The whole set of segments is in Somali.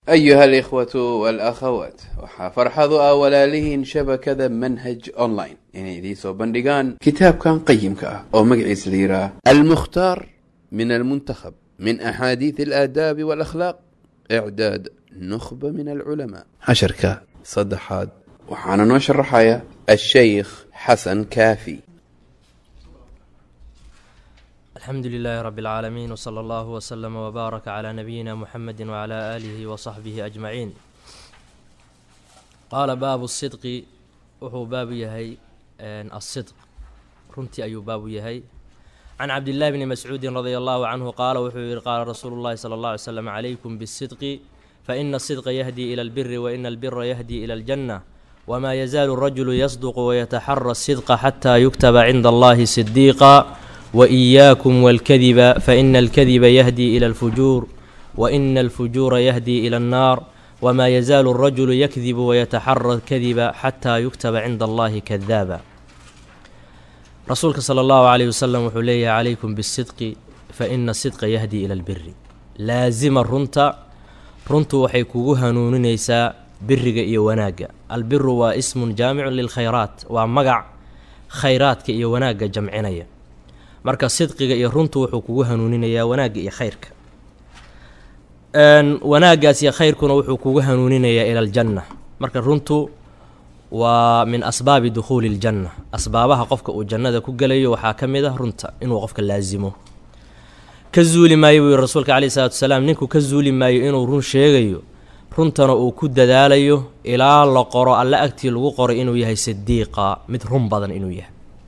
أيها الإخوة والأخوات waxaa farxadu ah walaalihiin shabakada manhaj online inay idiin soo bandhigaan kitaabkan qayimka ah oo magaciisa la yidhaah almukhtaar min almuntakhab min axaadiid alaadaabi waalakhlaaq icdaad nukhba min alculamaa casharka saddexaad waxaana noo sharaxaya ashaykh xasan kaafi alxamdu lilaahi rabi اlcaalamiin wsala allahu wslama wbaaraka calaa nabiyina muxamedi wcala aalihi wasaxbihi ajmaciin qaala baabu sidqi wuxuu baabu yahay asidq runtii ayuu baabu yahay can cabdillahi bni mascuudin radia allahu canhu qaala wuxuu yihi qaala rasuulu llahi sala allah alay slam calaykum bisidqi faina asidqa yahdii ila albiri waina albira yahdii ila aljanna wma yazaalu rajulu yasduqu wayataxara asidqa xataa yuktaba cinda allahi sidiiqa waإiyaakum walkadiba faina alkadiba yahdii ila alfujuur waina alfujuura yahdii ila annaar wma yazaalu alrajulu yakdibu wayataxara alkadiba xataa yuktaba cinda allahi kadaaba rasuulka sala allahu calayh wasalam wuxuu leeyahay calaykum bisidqi faina sidqa yahdii ila albiri laasima runta runtu waxay kugu hanuuninaysaa biriga iyo wanaagga albiru waa ismun jaamicun lilkhayraat waa magac khayraadka iyo wanaagga jamcinaya marka sidqiga iyo runtu wuxuu kugu hanuuninayaa wanaagga iyo khayrka wanaaggaas iyo khayrkuna wuxuu kugu hanuuninayaa ila aljanna marka runtu waa min asbaabi dukhuuli iljanna asbaabaha qofka uu jannada ku gelayo waxaa ka mid ah runta inuu qofka laasimo ka zuuli maayo buu yihi rasuulka caleyhi salatu wasalaam ninku ka zuuli maayo inuu run sheegayo runtana uu ku dadaalayo ilaa la qoro alle agtii lagu qoray inuu yahay sidiiqa mid run badan inuu yahay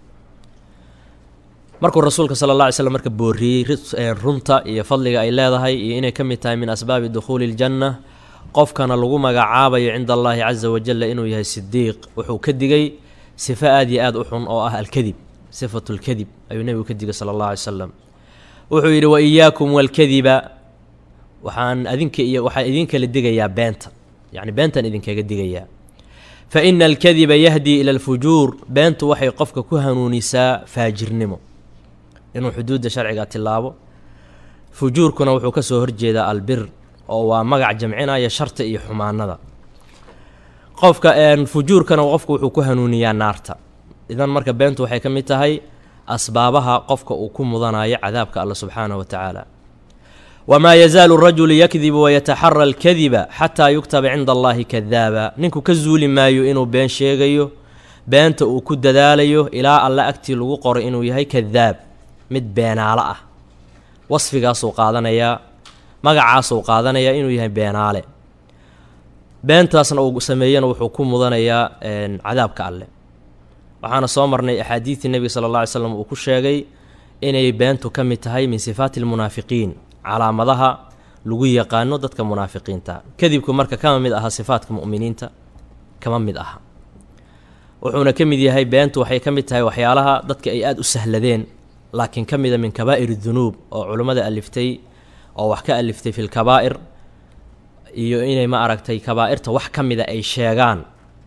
markuu rasuulka sala alla alay slam marka booriyey runta iyo fadliga ay leedahay iyo inay ka mid tahay min asbaabi dukhuuli iljanna qofkana lagu magacaabayo cinda allaahi casa wajalla inuu yahay sidiiq wuxuu ka digay sifo aad iyo aad u xun oo ah alkadib sifatu lkadib ayuu nebigu ka digay sala allah alay salam wuxuu yidhi wa iyaakum walkadiba waxaan adinka iyo waxaan idinkala digayaa beenta yacni beentaan idinkaga digayaa fa ina alkadiba yahdii ila alfujuur beentu waxay qofka ku hanuunisaa faajirnimo inuu xuduudda sharciga tilaabo fujuurkuna wuxuu ka soo horjeedaa albir oo waa magac jamcinaya sharta iyo xumaanada qofka fujuurkana qofku wuxuu ku hanuuniyaa naarta idan marka beentu waxay ka mid tahay asbaabaha qofka uu ku mudanayo cadaabka alla subxaanahu wa tacaala wamaa yazaalu rajulu yakdibu wayataxara alkadiba xataa yuktaba cinda allahi kadaaba ninku ka zuuli maayo inuu been sheegayo beenta uu ku dadaalayo ilaa alle agtii lagu qoray inuu yahay kadaab mid beenaale ah wasfigaasuu qaadanayaa magacaasuu qaadanayaa inuu yahay beenaale beentaasna uu sameeyana wuxuu ku mudanayaa cadaabka alle waxaana soo marnay axaadiidtii nebiga sala alla alay slam uu ku sheegay inay beentu ka mid tahay min sifaati almunaafiqiin calaamadaha lagu yaqaano dadka munaafiqiinta kadibku marka kama mid aha sifaatka mu'miniinta kama mid aha wuxuuna ka mid yahay beentu waxay ka mid tahay waxyaalaha dadka ay aada u sahladeen laakiin ka mida min kabaa'ir dunuub oo culummada aliftay oo wax ka aliftay fi lkabaa'ir iyo inay ma aragtay kabaa'irta wax ka mida ay sheegaan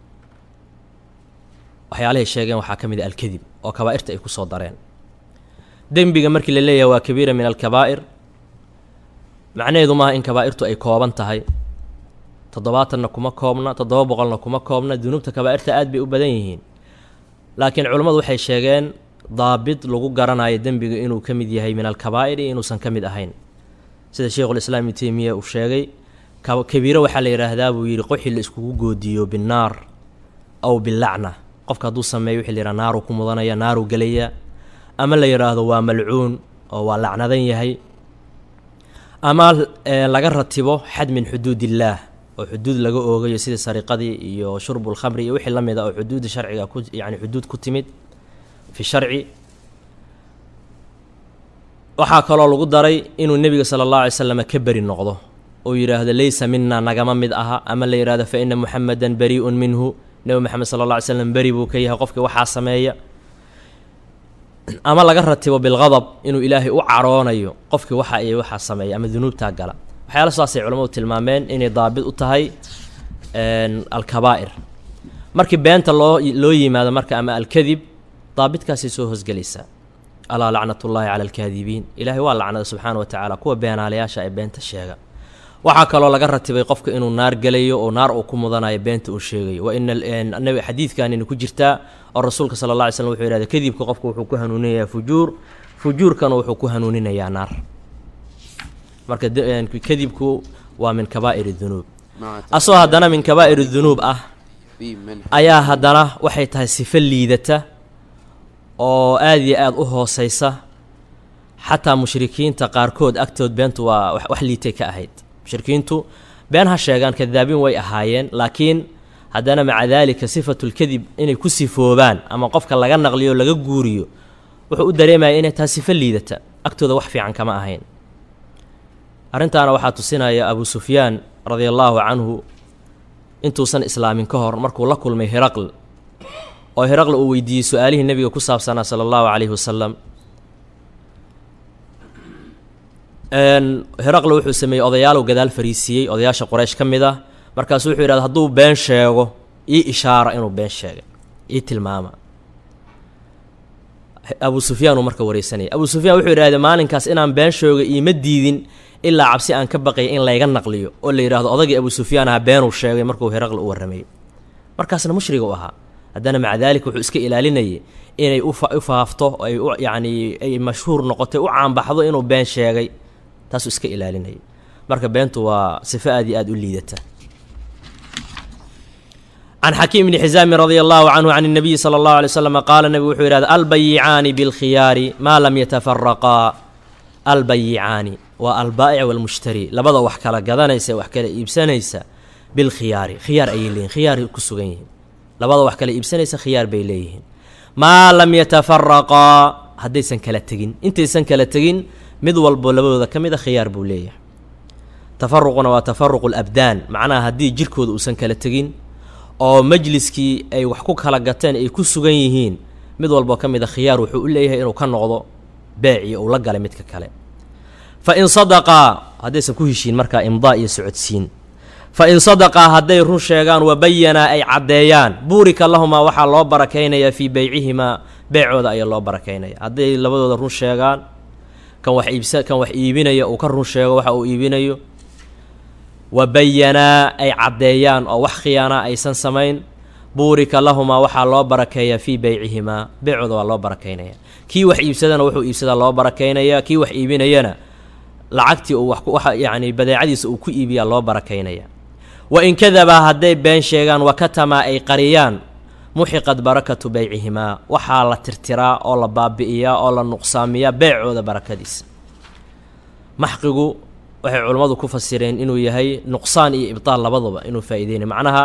waxyaalahay sheegeen waxaa ka mid a alkadib oo kabaa'irta ay ku soo dareen dembiga markii la leeyahay waa kabiira min alkabaa'ir macnaheedu maaha in kabaa'irtu ay kooban tahay toddobaatanna kuma koobna toddoba boqolna kuma koobna dunuubta kabaa'irta aad bay u badan yihiin laakiin culummadu waxay sheegeen daabit lagu garanayo dembiga inuu ka mid yahay min alkabaa'ir iyo inuusan ka mid ahayn sida sheikhulislaam ibnu teymiya uu sheegay kabiiro waxaa la yidhaahdaa buu yidhi qoxi la iskugu goodiyo binnaar aw bilacna qofka hadduu sameeyo wixii la yidhaha naaruu ku mudanaya naaruu gelaya ama la yidhaahdo waa malcuun oo waa lacnadan yahay ama laga ratibo xad min xuduud illaah oo xuduud laga oogayo sida sariqadii iyo shurbulkhamri iyo wixii la mid a oo xuduudda sharciga ku yacni xuduud ku timid fi sharci waxaa kaloo lagu daray inuu nebiga sala allahu alay slam ka beri noqdo oo yidhaahdo leysa mina nagama mid aha ama la yidhahdo fa ina muxamedan barii'un minhu nebi moxamed sala alla alay slam beri buu ka yahay qofkii waxaa sameeya ama laga ratibo bilqadab inuu ilaahay u caroonayo qofkii waxa iyo waxaa sameeya ama dunuubtaa gala waxyaala saasay culamadu tilmaameen inay daabit u tahay alkabaa'ir markii beenta loo loo yimaado marka ama alkadib daabitkaasay soo hosgelaysaa alaa lacnatullaahi cala alkaadibiin ilaahay waa lacnada subxaana wa tacaala kuwa beenaalayaasha ee beenta sheega waxaa kaloo laga ratibay qofka inuu naar gelayo oo naar uu ku mudanayo beenta uu sheegayo wa ina nabi xadiidkanina ku jirtaa oo rasuulka sala alla alay slam wuxuu yihahda kadibka qofka wuxuu ku hanuuninayaa fujuur fujuurkana wuxuu ku hanuuninayaa naar marka kadibku waa min kabaa'ir dunuub asoo haddana min kabaa'ir dunuub ah ayaa haddana waxay tahay sifo liidata oo aada iyo aada u hooseysa xataa mushrikiinta qaarkood agtood beentu waa wax liitay ka ahayd mushrikiintu been ha sheegaan kadaabiin way ahaayeen laakiin haddana maca daalika sifatulkadib inay ku sifoobaan ama qofka laga naqliyo laga guuriyo wuxuu u dareemaya inay tahay sifo liidata agtooda wax fiican kama ahayn arrintaana waxaa tusinaya abu sufyaan radia allaahu canhu intuusan islaamin ka hor markuu la kulmay heraql oo heraql uu weydiiyey su-aalihii nebiga ku saabsanaa sala allahu calayhi wasalam heraqle wuxuu sameeyey odayaalow gadaal fariisiiyey odayaasha qoraysh ka mid ah markaasuu wuxuu yidhahda hadduu been sheego ii ishaara inuu been sheegay ii tilmaama abu sufyaan uu marka wareysanaya abu sufyaan wuxuu yidhahda maalinkaas inaan been sheego iima diidin ilaa cabsi aan ka baqaya in layga naqliyo oo la yidhahdo odagii abu sufyaan aha beenuu sheegay markuu heraqle u warramayey markaasna mushriga u ahaa haddana maca daalika wuxuu iska ilaalinayay inay u faafto ay u yacnii ay mashhuur noqotay u caanbaxdo inuu been sheegay taasuu iska ilaalinayay marka beentu waa sifo aad iyo aada u liidata can xakiim bni xisaamin radia allahu canhu can اnabiyi sala اllahu alay slam qaala nebigu wuxuu yihahda albayicaani bilkhiyaari maa lam yatafaraqaa albayicaani waa albaa'ic walmushtari labada wax kala gadanaysa wax kala iibsanaysa bilkhiyaari khiyaar ayay leeyihin khiyaar ku sugan yihiin labada wax kala iibsanaysa khiyaar bay leeyihiin maa lam yatafaraqaa haddaysan kala tegin intaysan kala tegin mid walbo labadooda ka mid a khiyaar buu leeyahay tafaruquna waa tafaruqu labdaan macnaha haddii jirkooda uusan kala tegin oo majliskii ay wax ku kala gateen ay ku sugan yihiin mid walboo ka mid a khiyaar wuxuu u leeyahay inuu ka noqdo beeci uu la galay midka kale fa in sadaqaa haddaysan ku heshiin markaa imdaa iyo socodsiin fa in sadaqaa hadday run sheegaan wa bayanaa ay caddeeyaan buurika lahumaa waxaa loo barakaynayaa fii beycihimaa beecooda ayaa loo barakaynaya hadday labadooda run sheegaan kan wax iibsa kan wax iibinaya uu ka run sheego waxa uu iibinayo wa bayanaa ay caddeeyaan oo wax khiyaanaa aysan samayn buurika lahumaa waxaa loo barakeeyaa fii beycihimaa beecooda waa loo barakaynaya kii wax iibsadana wuxuu iibsadaa loo barakaynaya kii wax iibinayana lacagtii uu wax waxa yacni badeecadiisa uu ku iibiyaa loo barakaynaya wa in kadabaa hadday been sheegaan wakatamaa ay qariyaan muxiqad barakatu beycihimaa waxaa la tirtiraa oo la baabi'iyaa oo la nuqsaamiyaa beecooda barakadiisa maxqigu waxay culammadu ku fasireen inuu yahay nuqsaan iyo ibtaal labaduba inuu faa'iideynay macnaha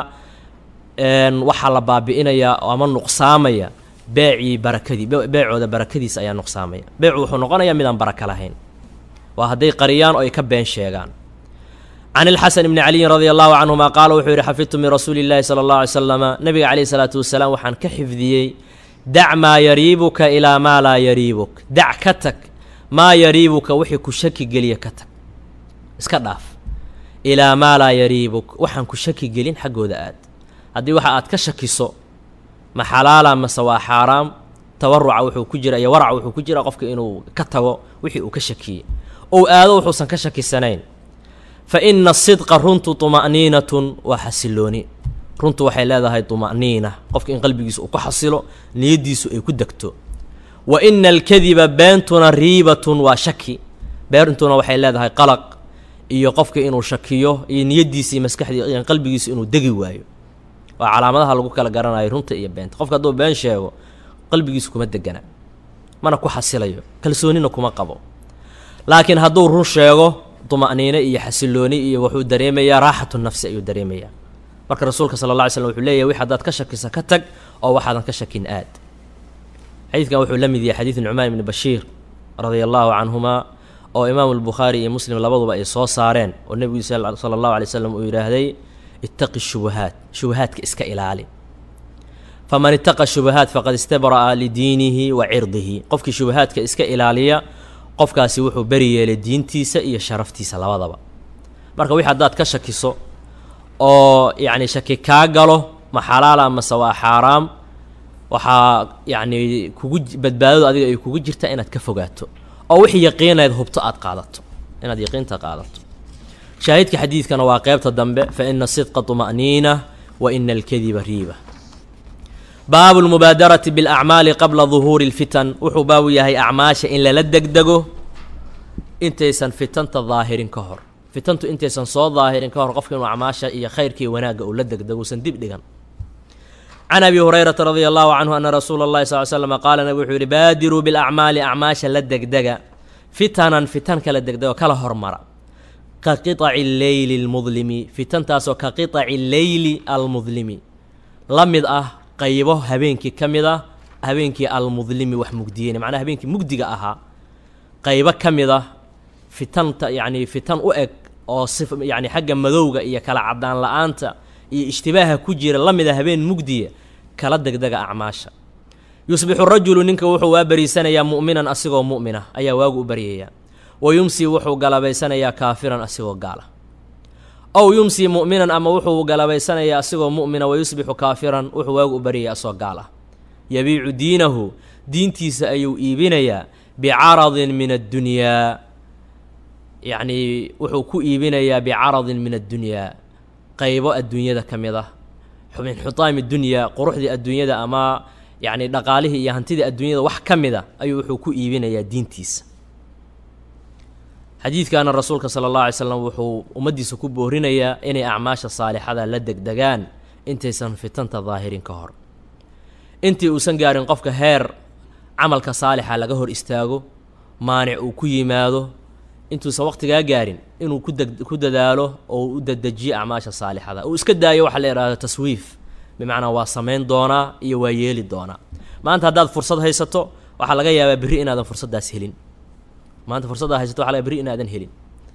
waxaa la baabi'inayaa ama nuqsaamaya beecii barakadii beecooda barakadiisa ayaa nuqsaamaya beecu wuxuu noqonayaa midaan baraka lahayn waa hadday qariyaan oo ay ka been sheegaan can ilxasan bni caliyin radia allahu canhuma qaala wuxuu yidhi xafidtu min rasuuli illaahi sala allahu alay slama nabiga caleyhi salaatu wasalaam waxaan ka xifdiyey dac maa yariibuka ilaa maa laa yariibuk dac ka tag maa yariibuka wixii ku shaki geliya ka tag iska dhaaf ilaa maa laa yariibuk waxaan ku shaki gelin xaggooda aad haddii waxa aad ka shakiso ma xalaala mase waa xaaraam tawaruca wuxuu ku jira iyo waraca wuxuu ku jira qofka inuu ka tago wixii uu ka shakiyey ou aado wuxuusan ka shakisanayn fa ina asidqa runtu tuma'niinatun waa xasilooni runtu waxay leedahay tuma'niina qofka in qalbigiisu uu ku xasilo niyaddiisu ay ku degto wa ina alkadiba beentuna riibatun waa shaki beentuna waxay leedahay qalaq iyo qofka inuu shakiyo iyo niyaddiisa iyo maskaxdii qalbigiisu inuu degi waayo waa calaamadaha lagu kala garanayo runta iyo beenta qofka hadduu been sheego qalbigiisu kuma degana mana ku xasilayo kalsoonina kuma qabo laakiin hadduu run sheego duma'niino iyo xasilooni iyo wuxuu dareemayaa raaxatu nafsi ayuu dareemayaa marka rasuulka sala alla ly slm wuxuu leeyahy wix haddaad ka shakisa ka tag oo waxaadan ka shakin aad xadiidkan wuxuu la mid yahay xadiid nucmaan ibni bashiir radia allahu canhumaa oo imaamu albukhaari iyo muslim labaduba ay soo saareen oo nebigu sala allahu alay slam uu yidhaahday ittaqi shubahaat shubahaadka iska ilaali faman ittaqa shubahaat faqad istabra'a lidiinihi wa cirdihi qofkii shubahaadka iska ilaaliya qofkaasi wuxuu beri yeelay diintiisa iyo sharaftiisa labadaba marka wix haddaad ka shakiso oo yacni shaki kaa galo ma xalaala mase waa xaaraam waxaa yacni kugu badbaadadu adiga ay kugu jirta inaad ka fogaato oo wixii yaqiinayd hubto aad qaadato inaad yaqiinta qaadato shaahidka xadiidkana waa qeybta dambe fa ina sidqa طuma'niina wa ina alkadiba riiba baabu lmubaadarati biاlacmaali qabla duhuuri اlfitan wuxuu baabu yahay acmaasha in lala degdego intaysan fitanta daahirin ka hor fitantu intaysan soo daahirin ka hor qofka inuu acmaasha iyo khayrkii wanaagga uu la degdego usan dib dhigan can abi hurayrata radia allahu canhu ana rasuula اllahi sal l slm qaala nabig wuxuu yihi baadiruu biاlacmaali acmaasha la degdega fitanan fitan kala degdego kala hormara ka qiطaci leyli اlmudlimi fitantaasoo ka qiطaci leyli almudlimi la mid ah qaybo habeenkii ka mid ah habeenkii almudlimi wax mugdiyeyna macnaha habeenkii mugdiga ahaa qaybo ka mid ah fitanta yacni fitan u eg oo si yacni xagga madowga iyo kala caddaan la-aanta iyo ishtibaaha ku jira la mid a habeen mugdiya kala degdega acmaasha yusbixu rajulu ninka wuxuu waa bariisanayaa mu'minan asigoo mu'mina ayaa waagu u baryayaa wa yumsii wuxuu galabaysanayaa kaafiran asigoo gaala ow yumsii mu'minan ama wuxuu galabaysanayaa asigoo mu'mina wa yusbixu kaafiran wuxuu waagu u baryaya asoo gaal ah yabiicu diinahu diintiisa ayuu iibinayaa bicaradin min addunyaa yacnii wuxuu ku iibinayaa bicaradin min addunyaa qaybo adduunyada ka mid ah min xutaami dunyaa quruxdii adduunyada ama yacni dhaqaalihii iyo hantidii adduunyada wax ka mid a ayuu wuxuu ku iibinayaa diintiisa xadiidkaana rasuulka sala allah alay slam wuxuu ummaddiisa ku boorinayaa inay acmaasha saalixada la degdegaan intaysan fitanta daahirin ka hor intii uusan gaarin qofka heer camalka saalixa laga hor istaago maanic uu ku yimaado intuusan waqtigaa gaarin inuu ku deg ku dadaalo oo u dedejiyo acmaasha saalixada uu iska daayo waxaa la yidhahdo taswiif bimacnaa waa samayn doonaa iyo waa yeeli doonaa maanta haddaad fursad haysato waxaa laga yaabaa berri inaadan fursaddaas helin maanta fursaddaa haysato waxa laga berri inaadan helin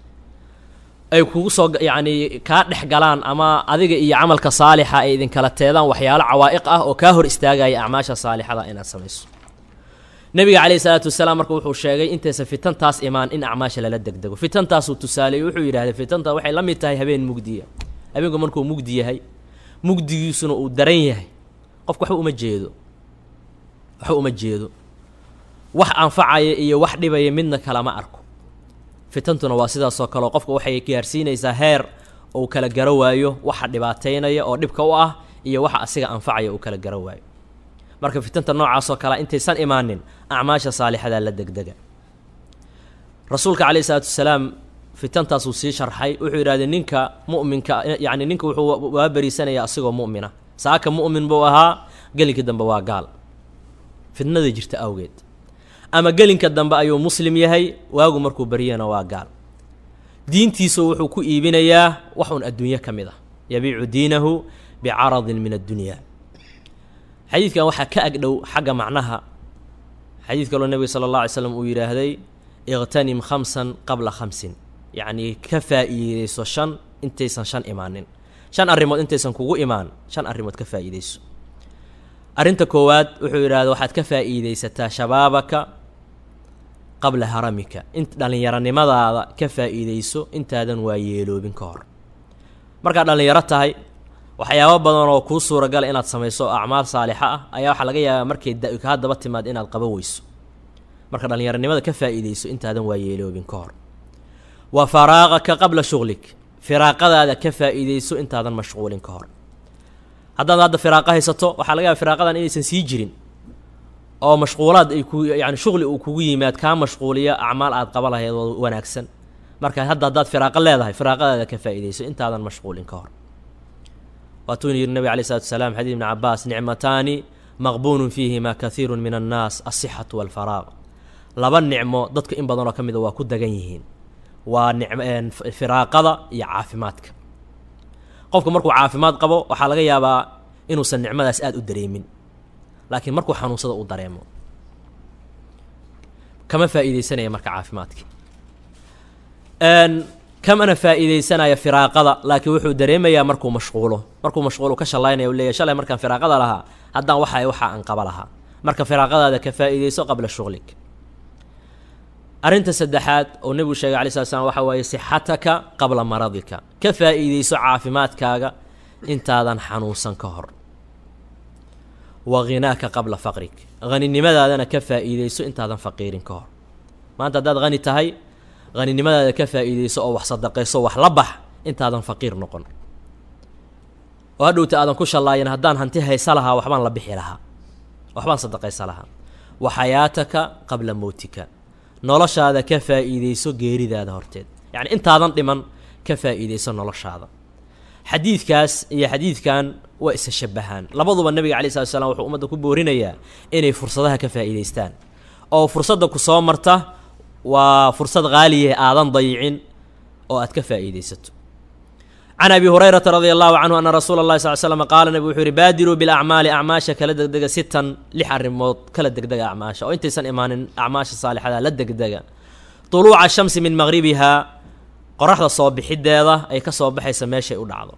ay kugu soo yacni kaa dhex galaan ama adiga iyo camalka saalixa ay idinkala teedaan waxyaalo cawaa'iq ah oo kaa hor istaagaya acmaasha saalixada inaad samayso nebiga calayhi salaatu wasalaam marka wuxuu sheegay intaysan fitantaas imaan in acmaasha lala degdego fitantaasuu tusaaleeyey wuxuu yidhahday fitanta waxay la mid tahay habeen mugdiya habeenku markuu mugdi yahay mugdigiisuna uu daran yahay qofku waxba uma jeedo waxba uma jeedo wax anfacaya iyo wax dhibaya midna kalama arko fitantuna waa sidaasoo kaleo qofka waxay gaarsiinaysaa heer uu kala garo waayo waxa dhibaataynaya oo dhibka u ah iyo waxa asiga anfacaya uu kala garo waayo marka fitanta noocaasoo kalea intaysan imaanin acmaasha saalixadaa la degdega rasuulka calayhi isalaatu wasalaam fitantaasuu sii sharxay wuxuu yidhahdee ninka mu'minka yacni ninka wuxuu waa beriisanayaa asigoo mu'mina saaka mu'min buu ahaa gelinkii dambe waa gaal fitnada jirta awgeed ama gelinka dambe ayuu muslim yahay waagu markuu baryana waa gaal diintiisu wuxuu ku iibinayaa wax un adduunyo ka mid ah yabiicu diinahu bicaradin min addunyaa xadiidkan waxaa ka agdhow xagga macnaha xadiid kaloo nebiga sala allah alay slam uu yidhaahday iqtanim khamsan qabla khamsin yacnii ka faa'iideyso shan intaysan shan imaanin shan arrimood intaysan kugu imaan shan arrimood ka faa'iideyso arrinta koowaad wuxuu yidhahda waxaad ka faa'iideysataa shabaabaka qabla haramika in dhallinyaronimadaada ka faa'iideyso intaadan waa yeeloobin ka hor markaad dhallinyaro tahay waxyaabo badan oo kuu suuragala inaad samayso oo acmaal saalixa ah ayaa waxaa laga yaabaa markay da kaa daba timaad inaad qaban weyso marka dhallinyaronimada ka faa'iideyso intaadan waa yeeloobin ka hor wa faraaqaka qabla shughlik firaaqadaada ka faa'iideyso intaadan mashquulin ka hor haddaad hadda firaaqo haysato waxaa laga yaaba firaaqadan inaysan sii jirin oo mashquulaad ay ku yani shuqli uu kugu yimaad kaa mashquuliya acmaal aad qaba lahayd oo wanaagsan marka hadda haddaad firaaqo leedahay firaaqadaada ka faa'iideyso intaadan mashquulin ka hor waatuu yidhi nabig alay slatu wasalaam xadiid ibni cabaas nicmataani maqbuunun fiihima kathiiru min annaas asixatu walfaraaq laba nicmo dadka in badanoo ka mida waa ku dagan yihiin waa nicm firaaqada iyo caafimaadka qofku markuu caafimaad qabo waxaa laga yaabaa inuusan nicmadaas aada u dareemin laakiin markuu xanuunsada uu dareemo kama faa'iideysanaya marka caafimaadki kamana faa'iideysanaya firaaqada laakiin wuxuu dareemayaa markuu mashquulo markuu mashquulo ka shallaynaya u leeyahy shalay markaan firaaqada lahaa haddaan waxa waxa aan qaba lahaa marka firaaqadaada ka faa'iideyso qabla shughlik arrinta saddexaad oo nebigu sheegay alay slat slam waxa waaye sixataka qabla maradika ka faa'iideyso caafimaadkaaga intaadan xanuunsan ka hor waghinaaka qabla faqrik haninimadaadana ka faa'iideyso intaadan faqiirin ka hor maanta haddaad hani tahay haninimadaada ka faa'iidayso oo wax sadaqayso wax la bax intaadan faqiir noqon oo hadhowta aadan ku shallaayan haddaan hanti haysa lahaa waxbaan la bixi lahaa waxbaan sadaqaysa lahaa wa xayaataka qabla mowtika noloshaada ka faa'iidayso geeridaada horteed yacni intaadan dhiman ka faa'iidayso noloshaada xadiidkaas iyo xadiidkan waa isa shabahaan labaduba nabiga calai slat slam wuxuu ummadda ku boorinayaa inay fursadaha ka faa'iidaystaan oo fursadda ku soo marta waa fursad haaliyahe aadan dayicin oo aad ka faa'iidaysato can abi hurayrata radia allahu canhu ana rasuula اllahi sal slm qaala nabigu wuxuu yihi baadiruu bilacmaali acmaasha kala degdega sitan lix arrimood kala degdega acmaasha oo intaysan imaanin acmaasha saalixada la degdega طuluuca shamsi min maqribihaa qoraxda soo bixideeda ay ka soo baxaysa meeshay u dhacdo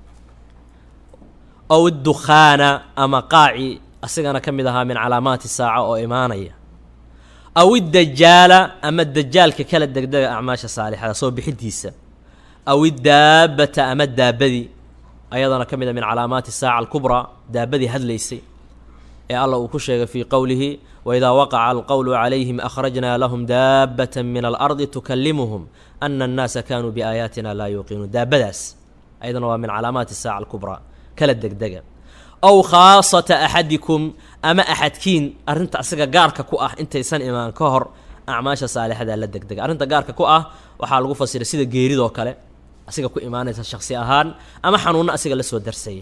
ow idukhaana ama qaaci asigana ka mid ahaa min calaamaati saaca oo imaanaya aw iddajaala ama dajaalka kala degdega acmaasha saalixada soo bixidiisa aw iddaabbata ama daabadii ayadana ka mid a min calaamaati saaca alkubraa daabadii hadlaysay ee allah uu ku sheegay fii qowlihi waidaa waqaca alqowlu calayhim akhrajnaa lahum daabbata min alardi tukallimuhum ana annaasa kaanuu biaayaatina laa yuuqinuun daabadaas ayadana waa min calaamaati saaca alkubraa kala degdega ow khaasata axadikum ama axadkiin arrinta asiga gaarka ku ah intaysan imaan ka hor acmaasha saalixada la degdega arrinta gaarka ku ah waxaa lagu fasiray sida geeridoo kale asiga ku imaanaysa shaksi ahaan ama xanuunno asiga la soo darsaya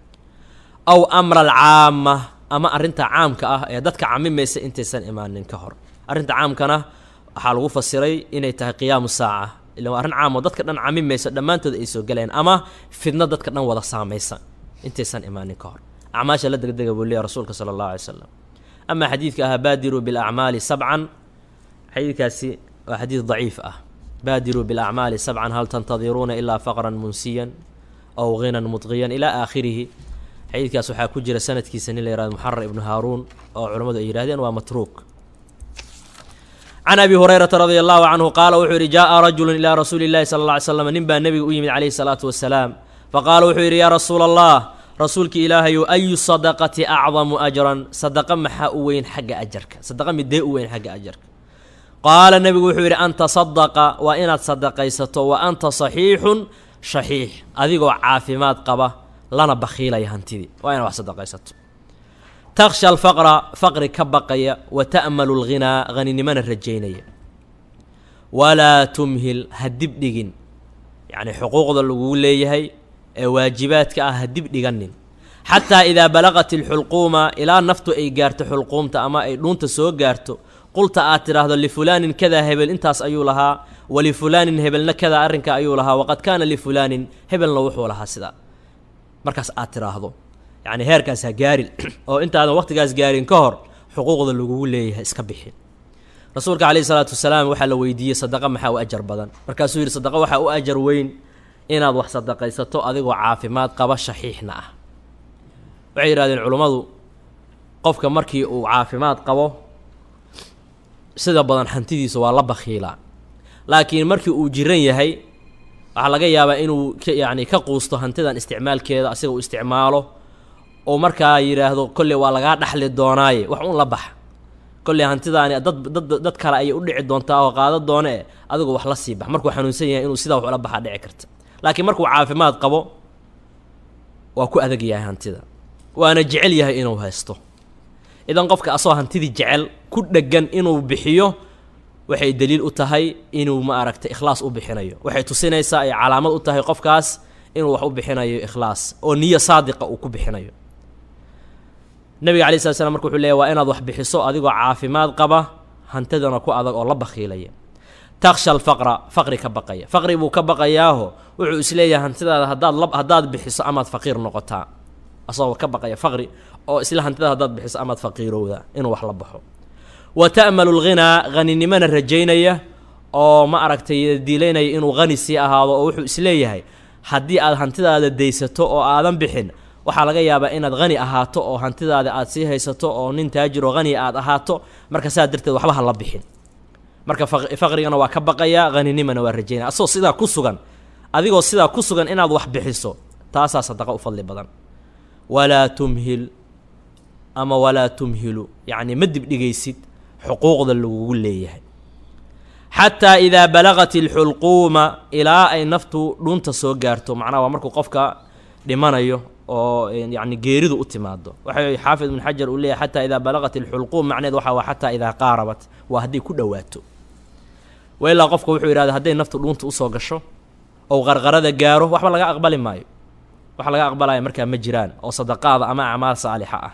aw amra alcaama ama arrinta caamka ah ee dadka camimaysa intaysan imaanin ka hor arrinta caamkana waxaa lagu fasiray inay tahay qiyaamu saaca ila waa arrin caam oo dadka dhan camimaysa dhammaantood ay soo galeen ama fidno dadka dhan wada saamaysa intaysan imaanin ka hor acmaasha la degdega buu leeyahy rasuulka sala allahu alay slam amaa xadiidka ahaa baadiruu bilacmaali sabcan xadiidkaasi waa xadiid daciif ah baadiruu bilacmaali sabcan hal tantadiruuna ilaa faqran munsiyan aw ghinan mudqiyan ilaa aakhirihi xadiidkaas waxaa ku jira sanadkiisa nin la yihahdo muxarar ibnu haaruun oo culammadu ay yidhahdeen waa matruuk can abi hurayrata radia allahu canhu qaala wuxuu yidhi jaa'a rajulu ilaa rasuuli llahi sala alla ly slam nin baa nebiga u yimid calayhi salaatu wasalaam faqaala wuxuu yidhi yaa rasuula allah rasuulka ilaahayu ayu sadaqati acdamu ajran sadaqa maxaa u weyn xagga ajarka sadaqa midee u weyn xagga ajarka qaala nebigu wuxuu yidhi an tasadaqa waa inaad sadaqaysato wa anta saxiixun shaxiix adigoo caafimaad qaba lana bakhiilaya hantidii waa inaad wax sadaqaysato takhsha alfaqra faqri ka baqaya wa ta'malu alghinaa haninimana rajaynaya walaa tumhil ha dib dhigin yacnii xuquuqda lagugu leeyahay ee waajibaadka ah ha dib dhiganin xataa idaa balaqat ilxulquuma ilaa naftu ay gaarto xulquumta ama ay dhuunta soo gaarto qulta aad tidhaahdo lifulaanin kadaa hebel intaas ayuu lahaa walifulaanin hebelna kadaa arrinka ayuu lahaa waqad kaana lifulaanin hebelna wuxuu lahaa sidaa markaas aad tidhaahdo yacni heerkaas ha gaarin oo intaadan waqtigaas gaarin ka hor xuquuqda lagugu leeyahay iska bixin rasuulka calayhi salaatu wasalaam waxaa la weydiiyey sadaqa maxaa u ajar badan markaasuu yidhi sadaqa waxaa u ajar weyn inaad wax sadaqaysato adigoo caafimaad qaba shaxiixna ah waxay yidhahdeen culummadu qofka markii uu caafimaad qabo sida badan hantidiisa waa la bakhiilaa laakiin markii uu jiran yahay waxaa laga yaabaa inuu ka yacni ka quusto hantidan isticmaalkeeda asiga uu isticmaalo oo markaa yidhaahdo kolley waa lagaa dhaxli doonaaye wax un la bax kolley hantidaani dad dad dad kale ayay u dhici doontaa oo qaado doone e adigu wax la sii bax markuu xanuunsan yahay inuu sidaa wax ula baxaa dhici karta laakiin markuu caafimaad qabo waa ku adag yahay hantida waana jecel yahay inuu haysto idan qofka asoo hantidii jecel ku dheggan inuu bixiyo waxay daliil u tahay inuu ma aragtay ikhlaas u bixinayo waxay tusinaysaa ay calaamad u tahay qofkaas inuu wax u bixinayo ikhlaas oo niyo saadiqa uu ku bixinayo nabiga alai slat slam marka wuxuu leeyahy waa inaad wax bixiso adigoo caafimaad qaba hantidana ku adag oo la bakhiilaya takhsha alfaqra faqri ka baqaya faqri buu ka baqayaaho wuxuu isleeyahay hantidaada haddaad la haddaad bixiso amaad faqiir noqotaa asagoo ka baqaya faqri oo isla hantidaada haddaad bixiso amaad faqiirowda inuu wax la baxo wa ta'malu lghinaa haninimana rajaynaya oo ma aragtay diilaynaya inuu hani sii ahaado oo wuxuu isleeyahay haddii aad hantidaada daysato oo aadan bixin waxaa laga yaabaa inaad hani ahaato oo hantidaada aad sii haysato oo nin taajiroo haniya aad ahaato marka saa darteed waxba ha la bixin marka faqrigana waa ka baqayaa haninimana waa rajaynaya asagoo sidaa ku sugan adigoo sidaa ku sugan inaad wax bixiso taasaa sadaqa u fadli badan walaa tumhil ama walaa tumhilu yacni ma dibdhigaysid xuquuqda lagugu leeyahay xataa idaa balagat ilxulquuma ilaa ay naftu dhunta soo gaarto macnaha waa markuu qofka dhimanayo oo yacni geeridu u timaado waxay xaafid ibn xajar uu leeyahy xataa idaa balagat ilxulquum macneed waxa waa xataa idaa qaarabat waa hadday ku dhowaato wa ilaa qofka wuxuu yidhahda hadday naftu dhuunta usoo gasho ou qarqarada gaaro waxba laga aqbali maayo wax laga aqbalaya markaa ma jiraan oo sadaqaada ama acmaal saalixa ah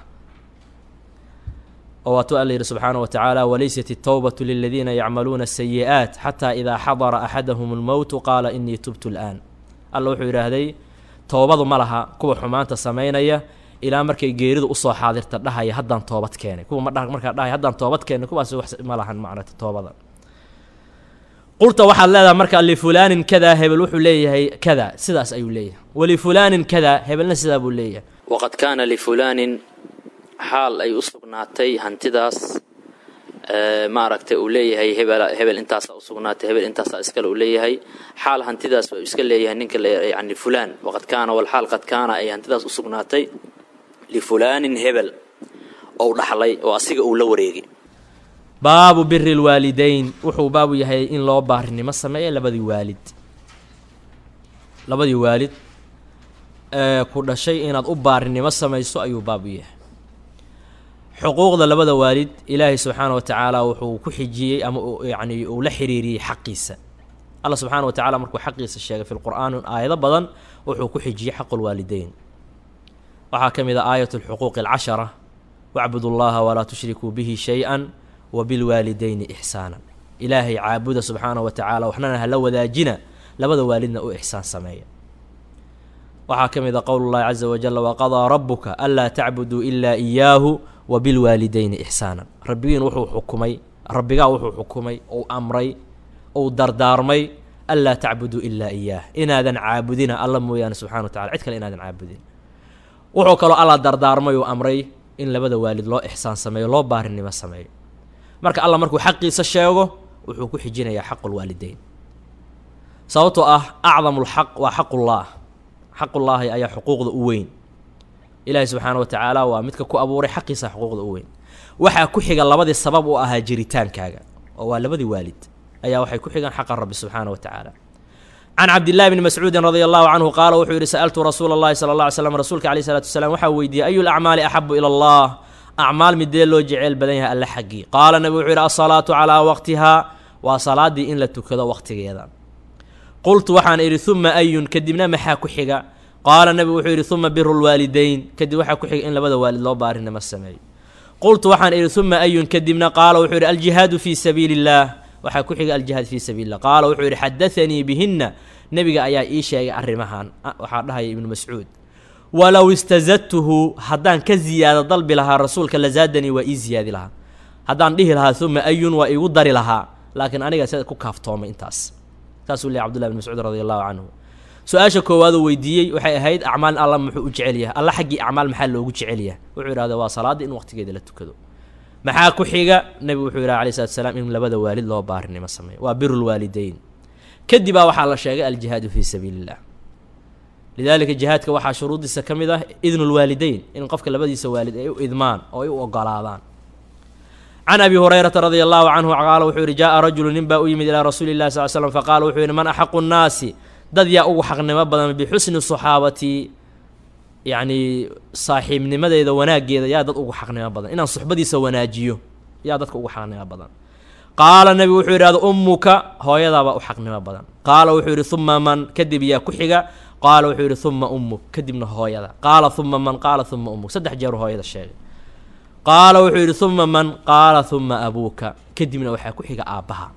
oo waatuu alla yidhi subxaana wa tacaala walaysat itowbatu liladiina yacmaluuna asayi'aat xataa idaa xadara axadahum almowtu qaala inii tubtu al'aan alla wuxuu yidhaahday toobadu ma laha kuwa xumaanta samaynaya ilaa markay geeridu usoo xaadirta dhahaya haddaan toobad keenay kuwa ma dha markaa dhahaya haddaan toobad keenay kuwaas wax ma lahan macnata toobada qurta waxaad leedahay marka lifulaanin kadaa hebel wuxuu leeyahay kada sidaas ayuu leeyahay walifulaanin kadaa hebelna sidaa buu leeyahay waqad kaana lifulaanin xaal ay u sugnaatay hantidaas maaragtay uu leeyahay hebel hebel intaasaa usugnaatay hebel intaasaa iskale uu leeyahay xaal hantidaas uu iska leeyahay ninka yani fulaan waqad kaana walxaal qad kaana ay hantidaas usugnaatay lifulaanin hebel ou dhaxlay oo asiga uu la wareegay baabu biri lwaalideyn wuxuu baabu yahay in loo baarinimo sameeya labadii waalid labadii waalid ee ku dhashay inaad u baarinimo samayso ayuu baabu yahay xuquuqda labada waalid ilaahay subxaana wa tacaala wuxuu ku xijiyey ama yacni uu la xiriiriyey xaqiisa alla subxaana wa tacala markuu xaqiisa sheegay fi lqur'aan aayado badan wuxuu ku xijiyey xaqu lwaalideyn waxaa ka mid a aayat lxuquuqi alcashara wacbudu llaha walaa tushrikuu bihi shay-an wabilwaalidayni ixsaanan ilaahay caabuda subxaana wa tacaala waxnana hala wadaajina labada waalidna u ixsaan sameeya waxaa ka mid a qowl llahi caza wajala waqadaa rabuka anlaa tacbuduu ilaa iyaahu wabilwaalidayni ixsaanan rabbigiin wuxuu xukumay rabbigaa wuxuu xukumay ou amray ou dardaarmay anlaa tacbuduu ilaa iyaah inaadan caabudina alla mooyaane subxana wa tacala cid kale inaadan caabudin wuxuu kaloo alla dardaarmay uu amray in labada waalid loo ixsaan sameeyo loo baarinimo sameeyo marka alla markuu xaqiisa sheego wuxuu ku xijinayaa xaqulwaalideyn sababtoo ah acdamulxaq waa xaqullaah xaqullaahi ayaa xuquuqda u weyn ilaahay subxaana wa tacaala waa midka ku abuuray xaqiisa xuquuqda u weyn waxaa ku xiga labadii sabab u ahaa jiritaankaaga oo waa labadii waalid ayaa waxay ku xigaan xaqa rabbi subxaana wa tacaala can cabdillahi bni mascuudin radia allahu canhu qaala wuxuu yidhi sa'altu rasuula allahi sala alla ly slam rasuulka alayh salatu wasalaam waxaa weydiiyey ayu lacmaali axabu ila allah acmaal midee loo jeceyl badan yahay alle xaggii qaala nabi wuxuu yidhi alsalaatu calaa waqtihaa waa salaaddii in la tukado waqtigeeda qultu waxaan idhi uma ayun kadibna maxaa ku xiga qaala nabi wuxuu yidhi uma biru lwaalideyn kadib waxaa ku xiga in labada waalid loo baarinimo sameeyo qultu waxaan idhi uma ayun kadibna qaala wuxuu yidhi aljihaadu fii sabiili illaah waxaa ku xiga aljihaad fii sabiili illah qaala wuxuu yidhi xadaanii bihinna nebiga ayaa ii sheegay arrimahan waxaa dhahaya ibnu mascuud walow istazadtuhu haddaan ka ziyaado dalbi lahaa rasuulka lazaadanii waa ii ziyaadi lahaa haddaan dhihi lahaa uma ayun waa iigu dari lahaa laakiin aniga sida ku kaaftoomay intaas saasuu leey cbdullahi bn mascuud radi allahu canhu su-aasha koowaaduu weydiiyey waxay ahayd acmaal alla muxuu u jecel yahay alla xaggii acmaal maxaa loogu jecel yahay wuxuu yidhahda waa salaadda in waqtigeeda la tukado maxaa ku xiga nebigu wuxuu yidhaha alay slatu salaam in labada waalid loo baarinimo sameeyo waa biru lwaalideyn kadibaa waxaa la sheegay aljihaadu fii sabiili illah lidaalika jihaadka waxaa shuruudiisa ka mid ah idnu lwaalideyn in qofka labadiisa waalid ay u idmaan oo ay u ogolaadaan can abi hurayrata radia allahu canhu qaala wuxuu yidhi jaa rajulu nin baa u yimid ilaa rasuuli llahi sal slam faqaala wuxuu yidhi man axaqu nnaasi dad yaa ugu xaqnimo badan bixusni saxaabati yacni saaxiibnimadeeda wanaaggeeda yaa dad ugu xaqnimo badan inaan suxbadiisa wanaajiyo yaa dadka ugu xaqnimo badan qaala nebigu wuxuu yidhahda ummuka hooyadaabaa u xaqnimo badan qaala wuxuu yidhi uma man kadib yaa ku xiga qaala wuxuu yidhi uma ummuk kadibna hooyada qaala uma man qaala uma ummuk saddex jeeru hooyada sheegay qaala wuxuu yidhi uma man qaala uma abuuka kadibna waxaa ku xiga aabbaha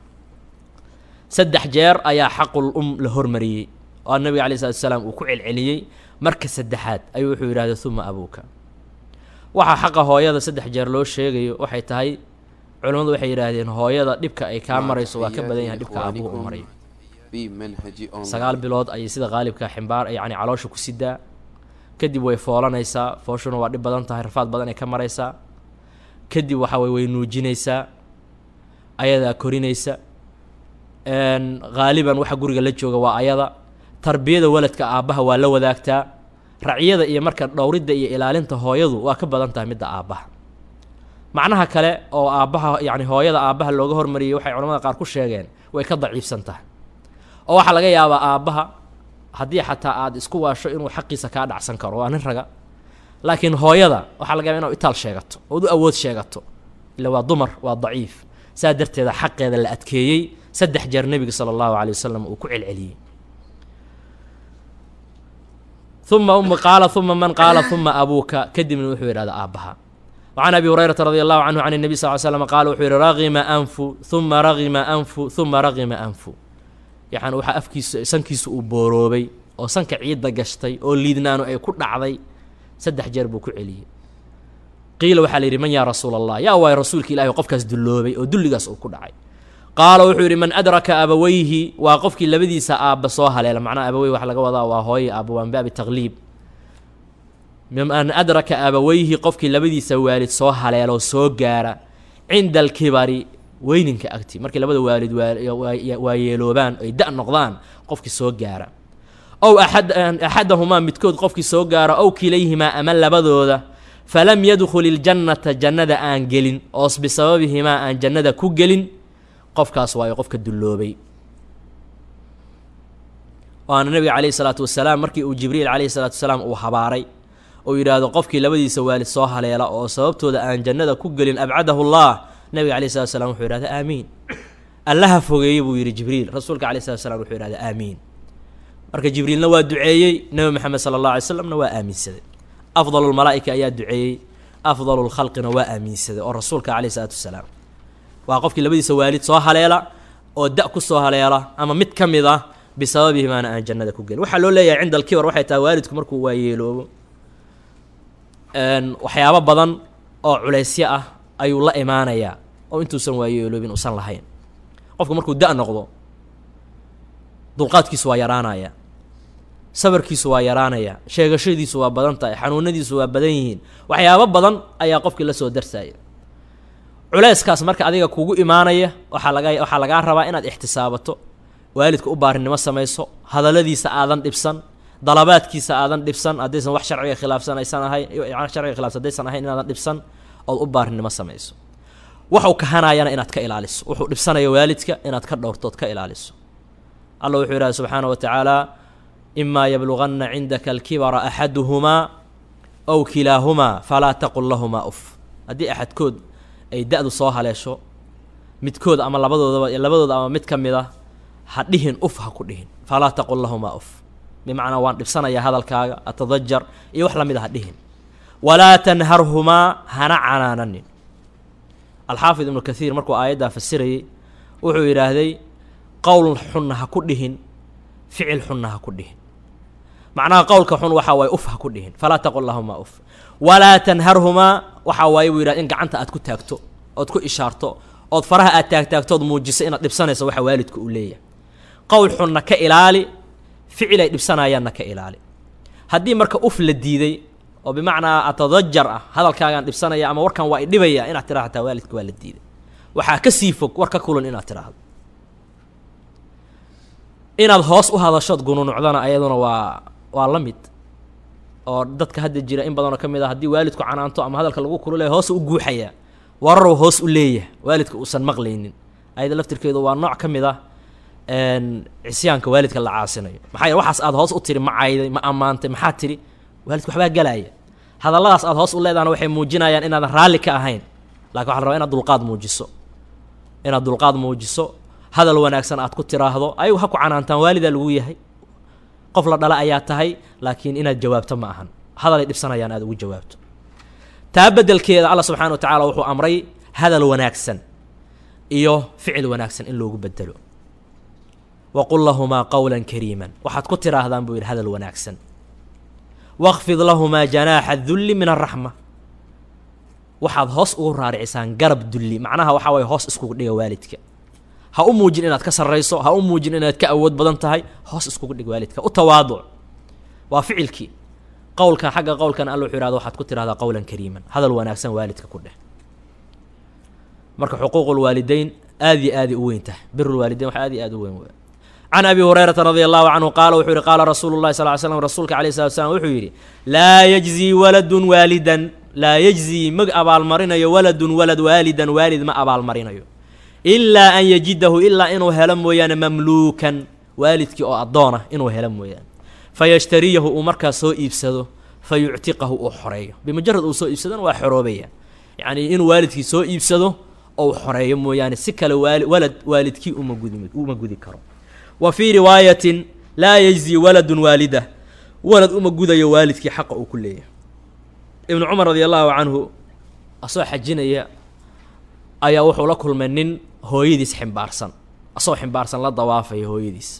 saddex jeer ayaa xaqul um la hormariyey oo nabiga alay slatu salaam uu ku celceliyey marka saddexaad ayuu wuxuu yidhahda uma abuuka waxaa xaqa hooyada saddex jeer loo sheegayo waxay tahay culimmadu waxay yidhaahdeen hooyada dhibka ay kaa marayso waa ka badan yahay dhibka aabuhu u marayo sagaal bilood ayay sida qaalibka ximbaar yacni caloosha ku sidaa kadib way foolanaysaa fooshuna waa dhib badan tahay rafaad badan ay ka maraysaa kadib waxa way way nuujinaysaa ayadaa korinaysa haaliban waxa guriga la jooga waa ayada tarbiyada waladka aabbaha waa la wadaagtaa racyada iyo marka dhowridda iyo ilaalinta hooyadu waa ka badan tahay midda aabbaha macnaha kale oo aabbaha yacni hooyada aabbaha looga hormariyey waxay culamada qaar ku sheegeen way ka daciifsan tahay oo waxaa laga yaabaa aabbaha haddii xataa aada isku waasho inuu xaqiisa kaa dhacsan karo waa nin raga laakiin hooyada waxaa laga yaaba inaad itaal sheegato ood u awood sheegato ila waa dumar waa daciif saa darteeda xaqeeda la adkeeyey saddex jeer nebiga sala allahu calay wasalam uu ku celceliyey uma um qaala uma man qaala uma abuuka kadibna wuxuu yidhahda aabbaha wacan abi hurayrata radi allahu canhu can nebi sal l slam qaala wuxuu yihi ragima anfu uma ragima anfu uma ragima anfu yani waxaa afkiisa sankiisa uu booroobay oo sanka ciidda gashtay oo liidnaanu ay ku dhacday saddex jeer buu ku celiyey qiila waxaa la yidhi man yaa rasuula allah yaa waay rasuulka ilahi qofkaas dulloobay oo dulligaas uu ku dhacay qaala wuxuu yidhi man adraka abaweyhi waa qofkii labadiisa aabba soo haleela macnaha abaweyhi waxa laga wadaa waa hooye aabba waa min baabi taqliib man adraka abaweyhi qofkii labadiisa waalid soo haleeloo soo gaara cinda alkibari weyninka agti markii labada waalid waa yeeloobaan ay da noqdaan qofkii soo gaara ow aad axadahumaa midkood qofkii soo gaara ow kilayhimaa ama labadooda falam yadkhul iljannata jannada aan gelin oos bisababihimaa aan jannada ku gelin qofkaas waayo qofka dulloobay waana nabiga calayhi salaatu wasalaam markii uu jibriil calayhi salaatu wasalaam uu habaaray oo yidhaahdo qofkii labadiisa waalid soo haleela oo sababtooda aan jannada ku gelin abcadahu allah nabiga alayh salatu slam wuxuu yihahda aamiin allaha fogeeyey buu yidhi jibriil rasuulka alayh salatu slam wuxuu yihahda aamiin marka jibriilna waa duceeyey nebi moxamed sala allah alay slamna waa aaminsaday afdalu lmalaa'ika ayaa duceeyey afdalu lkhalqina waa aaminsaday oo rasuulka calayh salaatu wasalaam waa qofkii labadiisa waalid soo haleela oo da ku soo haleela ama mid ka mid ah bisababihimaana aan jannada ku gelin waxaa loo leeyahay cinda alkibar waxay tahay waalidku markuu waa yeeloobo waxyaabo badan oo culaysyo ah ayuu la imaanayaa oo intuusan waayeeloobin uusan lahayn qofku markuu da- noqdo dulqaadkiisu waa yaraanaya sabarkiisu waa yaraanaya sheegashadiisu waa badan tahay xanuunadiisu waa badan yihiin waxyaabo badan ayaa qofkii la soo darsaya culeyskaas marka adiga kugu imaanaya waxaa laga waxaa lagaa rabaa inaad ixtisaabato waalidka u baarinimo samayso hadalladiisa aadan dhibsan dalabaadkiisa aadan dhibsan haddaysan wax sharciga khilaafsan aysan ahayn sharciga khilaafsan haddaysan ahayn inaadan dhibsan ood u baarinimo samayso waxuu kahanayana inaad ka ilaaliso wuxuu dhibsanayo waalidka inaad ka dhowrtood ka ilaaliso alla wuxuu yidhaha subxaana wa tacaala imaa yabluganna cindaka alkibara axaduhumaa ow kilaahumaa falaa taqul lahumaa uf haddii axadkood ay da-du soo haleesho midkood ama labadoodaba labadooda ama mid ka mid a ha dhihin uf ha ku dhihin falaa taqul lahumaa uf bimacnaa waan dhibsanayaa hadalkaaga atadajar iyo wax lamid a ha dhihin walaa tanharhumaa hana canaananin alxaafid ibnu kathiir markuu aayaddaa fasirayey wuxuu yidhaahday qowl xunna ha ku dhihin ficil xunna ha ku dhihin macnaha qowlka xun waxaa waaye uf ha ku dhihin falaa taqul lahumaa uf walaa tanharhumaa waxaa waaye buu yidhahda in gacanta aad ku taagto ood ku ishaarto ood faraha aad taagtaagtood muujiso inaad dhibsanayso waxa waalidka uu leeyahay qowl xunna ka ilaali ficil ay dhibsanayaanna ka ilaali haddii marka uf la diiday oo bimacnaa atadajar ah hadalkaagaan dhibsanaya ama warkan waa idhibaya inaad tiraha hataa waalidka waa la diiday waxaa ka sii fog war ka kulan inaad tiraahdo inaad hoos u hadashood gununucdana ayaduna waa waa la mid oo dadka hadda jira in badanoo ka mid a haddii waalidku canaanto ama hadalka lagu kululaya hoos u guuxayaa wararow hoos u leeyahay waalidka uusan maqlaynin ayada laftirkeedu waa nooc ka mid ah cisyaanka waalidka la caasinayo maxaa yeel waxaas aad hoos u tiri ma cayday ma ammaantay maxaa tiri waalidka waxbaa galaaya hadalladaas aad hoos u leedahana waxay muujinayaan inaadan raalli ka ahayn lakin waxa la rabaa inaad dulqaad muujiso inaad dulqaad muujiso hadal wanaagsan aad ku tiraahdo ayagu ha ku canaantaan waalidaa lagu yahay qof la dhala ayaa tahay laakiin inaad jawaabto ma ahan hadalay dhibsanayaan aad ugu jawaabto taa beddelkeeda alla subxana wa tacaala wuxuu amray hadal wanaagsan iyo ficil wanaagsan in loogu bedelo waqul lahumaa qowlan kariiman waxaad ku tiraahdaan buu yidhi hadal wanaagsan waqfid lahumaa janaaxa dulli min araxma waxaad hoos ugu raaricisaan garab dulli macnaha waxaa waye hoos iskugu dhiga waalidka ha u muujin inaad ka sarrayso ha u muujin inaad ka awood badan tahay hoos iskugu dhig waalidka u tawaaduc waa ficilkii qowlkan xagga qowlkan alla wuxuu yihahda waxaad ku tirahdaa qowlan kariiman hadal wanaagsan waalidka ku dheh marka xuquuqulwaalideyn aad iyo aaday u weyn tahay birulwaalideyn wax aad iyo aad u weyn w can abi hurayrata radi allahu canhu qaala wuxuu yihi qaala rasuulu llahi sal ly slam rasuulka alayh salatu slam wuxuu yidhi laa yajzii waladun waalidan laa yejzii ma abaalmarinayo waladun walad waalidan waalid ma abaalmarinayo ilaa an yajidahu ilaa inuu helo mooyaane mamluukan waalidkii oo addoona inuu helo mooyaane fa yashtariyahu uu markaas soo iibsado fa yuctiqahu uu xoreeyo bimujarad uu soo iibsadona waa xoroobaya yacnii inuu waalidkii soo iibsado ou xoreeyo mooyaane si kale waali walad waalidkii uma gudi uma gudi karo wa fii riwaayatin laa yejzii waladun waalidah walad uma gudayo waalidkii xaqa uu ku leeyahay ibnu cumar radi allahu canhu asoo xajinaya ayaa wuxuu la kulmay nin hooyadiis ximbaarsan asoo ximbaarsan la dawaafaya hooyadiis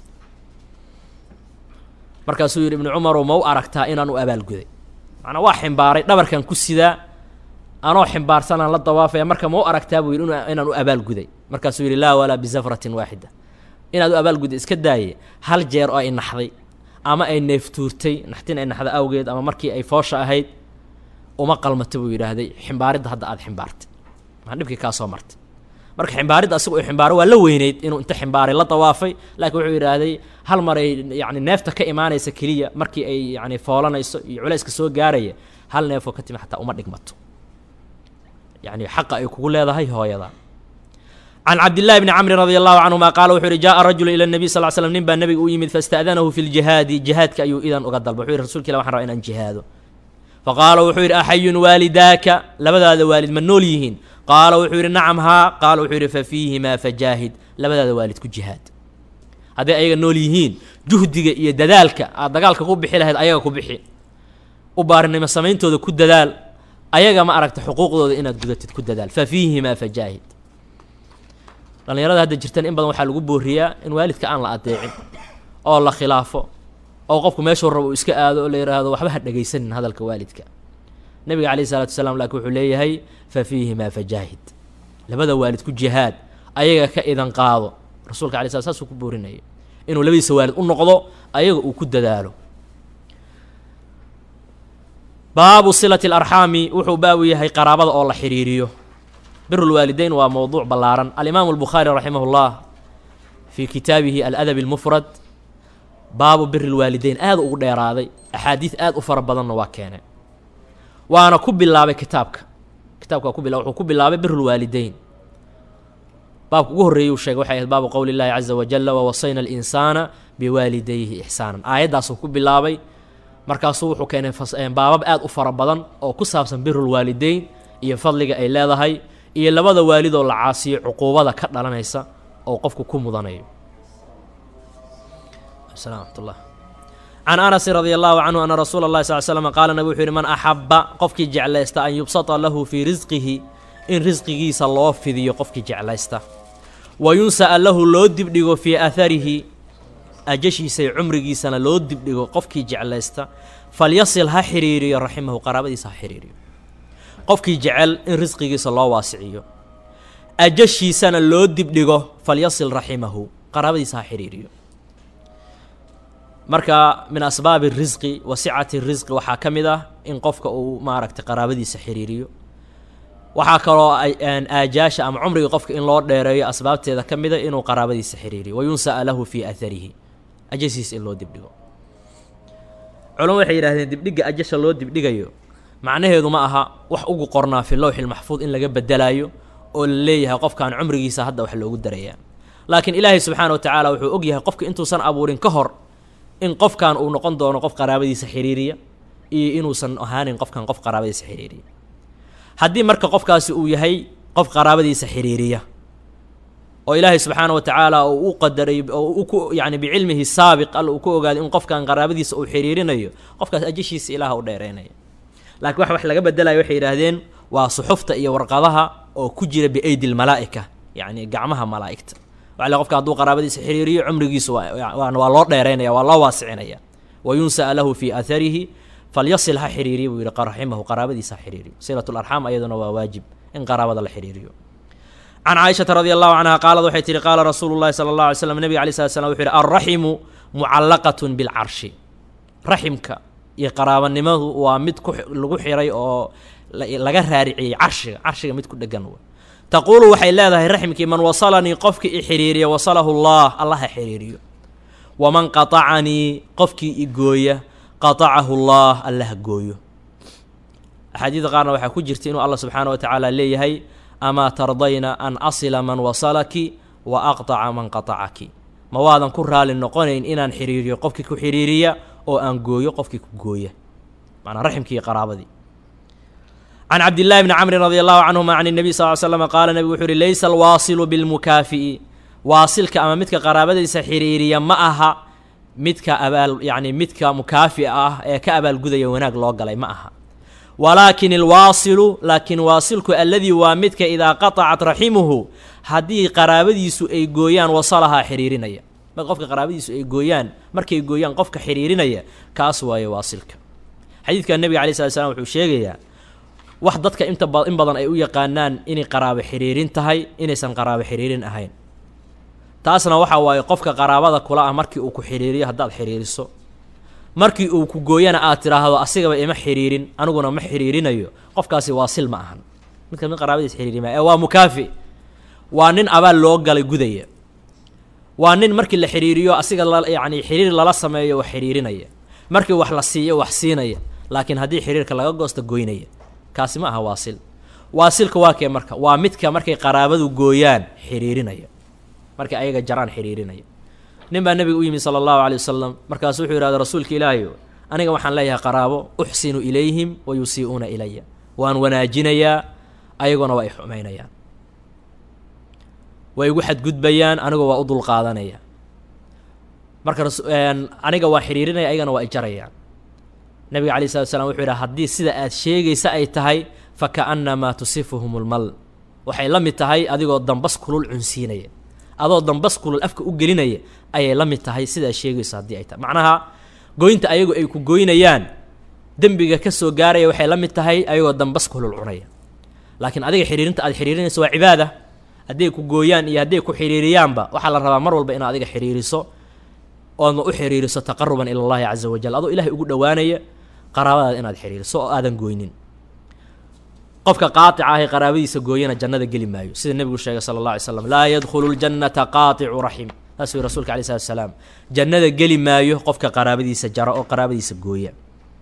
markaasuu yidhi ibnu cumarow ma u aragtaa inaan u abaalguday macnaa waa ximbaaray dhabarkan ku sidaa anoo ximbaarsanaan la dawaafaya marka ma u aragtaa buu yidhi inaan u abaalguday markaasuu yidhi laa walaa bisafratin waaxida inaad u abaalgudday iska daaye hal jeer oo ay naxday ama ay neeftuurtay naxtin ay naxda awgeed ama markii ay foosha ahayd uma qalmata buu yidhaahday ximbaaridda hadda aada ximbaartay maa dhibkii kaa soo martay marka ximbaaridda asiga uu ximbaaro waa la weyneyd inuu inta ximbaaray la dawaafay laakiin wuxuu yidhaahday hal mar ay yacni neefta ka imaanaysa keliya markii ay yacni foolanayso iyo culayska soo gaaraya hal neefoo ka timi xataa uma dhigmato yacni xaqa ay kugu leedahay hooyada can cabdillahi bni camrin radi allahu canhuma qaala wuxuu yihi jaءa rajulu ila nabiy sal l slm nin baa nebiga u yimid faاsta'danahu fi ljihaadi jihaadka ayuu idan uga dalba wuxuu yihi rasulka ilah waxan rabaa inaan jihaado faqaala wuxuu yidhi axayun waalidaaka labadaada waalid ma nool yihiin qaala wuxuu yidhi nacam haa qaala wuxuu yidhi fa fiihimaa fajaahid labadaada waalid ku jihaad hadday ayaga nool yihiin juhdiga iyo dadaalka aad dagaalka ku bixi lahayd ayaga ku bixi u baarinimo samayntooda ku dadaal ayaga ma aragta xuquuqdooda inaad gudatid ku dadaal fa fiihimaa fajaahid dhallinyarada hadda jirtan in badan waxaa lagu booriyaa in waalidka aan la adeecin oo la khilaafo oo qofku meeshuu rabo uu iska aado oo la yidhaahdo waxba ha dhegaysanin hadalka waalidka nebiga calayhi isalaatu wasalaam laakiin wuxuu leeyahay fa fiihimaa fajaahid labada waalid ku jihaad ayaga ka idan qaado rasuulka alay slam saasuu ku boorinaya inuu labadiisa waalid u noqdo ayaga uu ku dadaalo baabu silati alarxaami wuxuu baabu yahay qaraabada oo la xiriiriyo bir lwaalideyn waa mowduuc ballaaran alimaamu albukhaari raximah llah fii kitaabihi aladab almufrad baabu biri lwaalideyn aada ugu dheeraaday axaadiid aad u fara badanna waa keenay waana ku bilaabay kitaabka kitaabka waa ku bila wuxuu ku bilaabay bir lwaalideyn baabka ugu horreeyey uu sheegay waxay ahayd baabu qowli llahi caza wajala wawasayna alinsaana biwaalidayhi ixsaanan aayaddaasuu ku bilaabay markaasuu wuxuu keenay baabab aad u fara badan oo ku saabsan birulwaalideyn iyo fadliga ay leedahay iyo labada waalidoo la caasiyo cuquubada ka dhalanaysa oo qofku ku mudanayo amatullah can anasin radi allahu canhu ana rasuula اllahi sal slm qaala nabi wuxuu yihi man axaba qofkii jeclaysta an yubsata lahu fii risqihi in risqigiisa loo fidiyo qofkii jeclaysta wa yunsa'a lahu loo dibdhigo fii aaharihi ajashiisa iyo cumrigiisana loo dibdhigo qofkii jeclaysta falyasil ha xiriiriyo raximahu qaraabadiisa ha xiriiriyo qofkii jecel in risqigiisa loo waasiciyo ajashiisana loo dibdhigo falyasil raximahu qaraabadiisa ha xiriiriyo marka min asbaabi risqi wa sicati risqi waxaa ka mid ah in qofka uu maaragtay qaraabadiisa xiriiriyo waxaa kaloo aajaasha ama cumriga qofka in loo dheereeyo asbaabteeda ka mida inuu qaraabadiisa xiriiriyo wa yunsa'a lahu fii aaharihi ajasiisa in loo dibdhigo culamo waxay yidhahdeen dibdhigga ajasha loo dibdhigayo macnaheedu ma aha wax ugu qornaa fi lowxi lmaxfuud in laga bedelaayo oo la leeyahay qofkaan cumrigiisa hadda wax loogu darayaa laakiin ilaahay subxaana wa tacaala wuxuu og yahay qofka intuusan abuurin ka hor in qofkan uu noqon doono qof qaraabadiisa xiriiriya iyo inuusan ahaanin qofkan qof qaraabadiisa xiriiriya haddii marka qofkaasi uu yahay qof qaraabadiisa xiriiriya oo ilaahay subxaana wa tacaala uu u qadaray oo u ku yacni bicilmihi saabiq alla uu ku ogaaday in qofkan qaraabadiisa uu xiriirinayo qofkaas ajashiisa ilaah u dheereynaya laakiin wax wax laga bedelayo waxay yidhaahdeen waa suxufta iyo warqadaha oo ku jira biaydi lmalaa'ika yacni gacmaha malaa'igta waxa le qofka hadduu qaraabadiisa xiriiriyo cumrigiisu waa waa loo dheereynaya waa loo waasicinaya wa yunsa'a lahu fii aaharihi falyasil ha xiriiriya buu yihi raximahu qaraabadiisa ha xiriiriyo silat larxaam ayaduna waa waajib in qaraabada la xiriiriyo can caaishata radi allahu canha qaalad waxay tihi qaala rasuulu llahi sala allah alay slam nebiga alay slat slam wuxu yihi alraximu mucallaqatun bilcarshi raximka iyo qaraabanimadu waa mid ku lagu xiray oo laga raariciyey carshiga carshiga mid ku dhegan w taquulu waxay leedahay raximkii man wasalanii qofkii i xiriiriya wasalahu allah allah ha xiriiriyo waman qaطacanii qofkii i gooya qaطacahu llah allah gooyo axaadiida qaarna waxaa ku jirta inuu allah subxaana wa tacaala leeyahay amaa tardayna an asila man wasalaki wa aqtaca man qatacaki ma waadan ku raali noqonayn inaan xiriiriyo qofkii ku xiriiriya oo aan gooyo qofkii ku gooya macnaa raximkii iyo qaraabadii can cabdillahi bni camrin radi allahu canhuma can nebiy sal l slama qaala nebigu wuxuu uhi laysa alwaasilu bilmukaafi'i waasilka ama midka qaraabadiisa xiriiriya ma aha midka abaal yacni midka mukaafi'a ah ee ka abaalgudaya wanaag loo galay ma aha walaakin alwaasilu laakiin waasilku alladii waa midka idaa qatacat raximuhu haddii qaraabadiisu ay gooyaan wasalahaa xiriirinaya marka qofka qaraabadiisu ay gooyaan markay gooyaan qofka xiriirinaya kaas waaye waasilka xadiidka nebiga alai slat slam wuxuu sheegayaa wax dadka inta ba in badan ay u yaqaanaan inay qaraabo xiriirin tahay inaysan qaraabo xiriirin ahayn taasna waxa waaye qofka qaraabada kula ah markii uu ku xiriiriyo haddaad xiriiriso markii uu ku gooyana aad tidhaahdo asigaba ima xiriirin aniguna ma xiriirinayo qofkaasi waasil ma ahan midka mid qaraabadiis xiriiri maya ee waa mukaafi waa nin abaal loo galay gudaya waa nin markii la xiriiriyo asiga la yacni xiriir lala sameeyo wax xiriirinaya markii wax la siiyo wax siinaya laakiin haddii xiriirka laga goosto goynaya kaasi ma aha waasil waasilka waa kee marka waa midka markay qaraabadu gooyaan xiriirinaya markay ayaga jaraan xiriirinaya nin baa nebiga u yimi sala allahu alay wasalam markaasu wuxuu yidhahda rasuulka ilaahayo aniga waxaan leeyahay qaraabo uxsinu ilayhim wa yusii'uuna ilaya waan wanaajinayaa ayaguna waa i xumaynayaan way igu xadgudbayaan anigoo waa u dulqaadanaya marka aniga waa xiriirinaya ayagana waa i jarayaan nabiga alay slat slam wuxuu yidhaha haddii sida aad sheegaysa ay tahay fa ka'annamaa tusifuhum lmal waxay la mid tahay adigoo dambas kulul cunsiinaya adoo dambas kulul afka u gelinaya ayay la mid tahay sidaad sheegayso haddii ay tahay macnaha goynta ayagu ay ku goynayaan dembiga ka soo gaaraya waxay la mid tahay ayagoo dambas kulul cunaya laakiin adiga xiriirinta aad xiriirinayso waa cibaada hadday ku gooyaan iyo hadday ku xiriiriyaanba waxaa la rabaa mar walba inaad adiga xiriiriso oodna u xiriiriso taqaruban ila allahi caza wajal adoo ilaahay ugu dhowaanaya qaraabadaada inaad xiriiriso oo aadan gooynin qofka qaatica ah ee qaraabadiisa gooyana jannada geli maayo sida nebigu sheegay sala allah alay slam laa yadkhulu ljannata qaaticu raxim saas wi rasulka alay slat salaam jannada geli maayo qofka qaraabadiisa jara oo qaraabadiisa gooya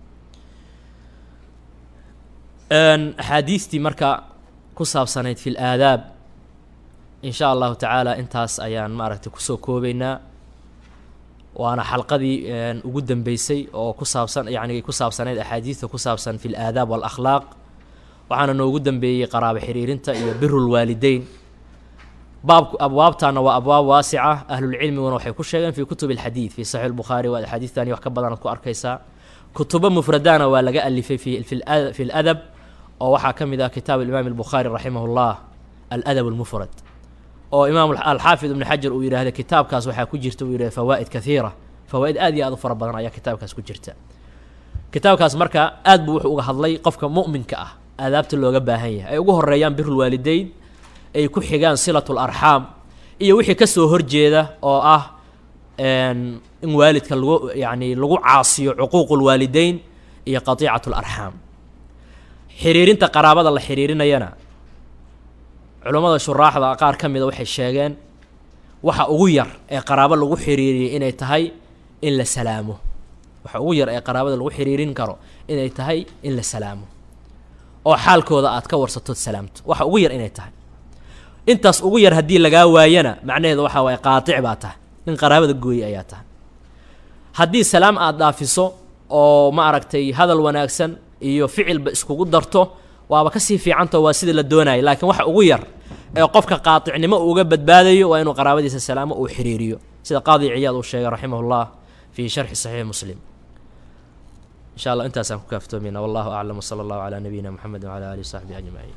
axaadiistii marka ku saabsanayd fi laadaab in sha allahu tacaala intaas ayaan maaragtay kusoo koobeynaa waana xalqadii ugu dambeysay oo ku saabsan yacni ku saabsanayd axaadiista ku saabsan fi laadaab waalakhlaaq waxaana noogu dambeeyey qaraabo xiriirinta iyo biru lwaalideyn baabku abwaabtaana waa abwaab waasica ahlulcilmiguna waxay ku sheegeen fi kutub alxadiid fi saxiix lbukhaari waa axaadiistani wax ka badanaad ku arkaysaa kutubo mufradana waa laga alifay fi fi ladab oo waxaa ka mid ah kitaab imaam albukhaari raximah llah aladab almufrad oo imaam alxaafid ibnu xajar uu yidhaahda kitaabkaas waxaa ku jirta uu yidhahda fawaa'id kathiira fawaa'id aad iyo aad u fara badan ayaa kitaabkaas ku jirta kitaabkaas marka aad buu wuxuu uga hadlay qofka mu'minka ah aadaabta looga baahan yahay ay ugu horeeyaan birulwaalideyn ay ku xigaan silatul arxaam iyo wixii ka soo horjeeda oo ah in waalidka lagu yacni lagu caasiyo cuquuqulwaalideyn iyo qatiicatu larxaam xiriirinta qaraabada la xiriirinayana culammada shuraaxda qaar ka mida waxay sheegeen waxa ugu yar ee qaraabo lagu xiriiriyay inay tahay in la salaamo waxa ugu yar ee qaraabada lagu xiriirin karo inay tahay in la salaamo oo xaalkooda aad ka warsatood salaamto waxa ugu yar inay tahay intaas ugu yar haddii lagaa waayana macnaheedu waxaa waaye qaatic baa tahay nin qaraabada gooye ayaa tahay haddii salaam aad dhaafiso oo ma aragtay hadal wanaagsan iyo ficilba iskugu darto waaba kasii fiicanto waa sidii la doonayay laakiin waxa ugu yar ee qofka qaaticnimo uuga badbaadayo waa inuu qaraabadiisa salaamo uu xiriiriyo sida qaadi ciyaad uu sheegay raximah llah fii sharxi saxiix muslim insha allah intaasaan ku kaaftoomayna wallahu aclam wsala allahu calaa nabiyina moxamed wcala alihi wsaxbihi ajmaciin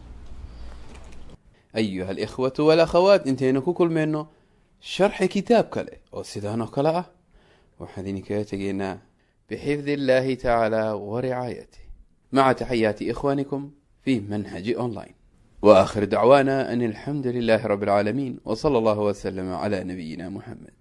ayuha alikhwatu walakhawaat intaynu ku kulmayno sharxi kitaab kale oo sidaan oo kale ah waxaan idinkaga tegaynaa bixifdi illahi tacaala waricaayatih maca taxayaati ikhwanikum fi manhaji online waakhir dacwaana an alxamdu lilahi rabi alcaalamiin wsala allahu wslama cla nabiyina muxamed